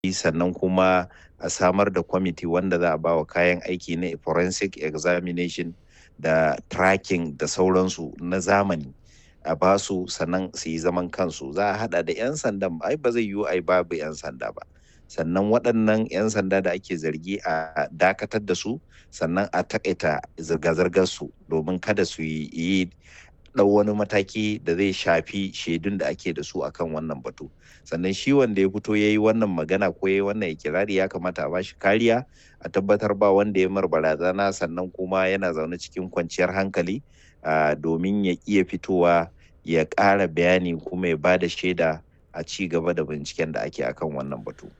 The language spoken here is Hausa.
sannan kuma a samar da kwamiti wanda za a ba wa kayan aiki na forensic examination da tracking da sauransu na zamani a ba su sannan su yi zaman kansu za a hada da 'yan sandan ai ba zai yiwu ai babu 'yan sanda ba sannan waɗannan 'yan sanda da ake zargi a dakatar da su sannan a takaita zirga-zirgar su domin kada su yi ɗau wani mataki da zai shafi shaidun da ake da su akan wannan batu sannan shi wanda ya fito ya yi wannan magana ko ya yi wannan ikirari ya kamata a bashi kariya a tabbatar ba wanda ya mar barazana sannan kuma yana zaune cikin kwanciyar hankali domin ya iya fitowa ya ƙara bayani kuma ya ba da shaida a ci gaba da binciken da ake akan wannan batu.